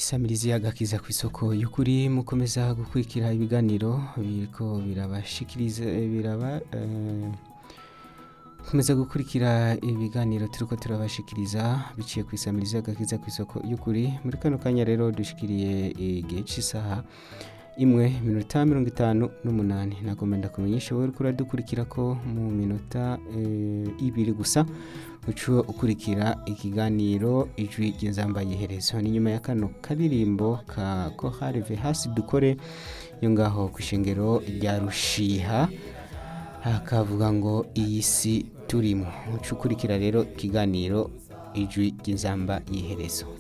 isamirizi y'agakiza ku isoko y'ukuri mukomeza gukurikira ibiganiro biriko birabashikiriza biraba eh, komeza gukurikira ibiganiro turiko turabashikiriza biciye ku isamirizi y'agakiza ku isoko y'ukuri muri kano kanya rero dushikiriye igihe c'isaha imwe minota mirongo itanu n'umunani nagomba ndakumenyesha wowe uriko uradukurikira ko mu minota eh, ibiri gusa uca ukurikira ikiganiro ijwi ry'inzamba yiherezo ni nyuma ya kano karirimbo ka koharive hasi dukore yo ngaho ku ishengero rya rushiha hakavuga ngo iyi si turimo uca ukurikira rero ikiganiro ijwi ry'inzamba yiherezo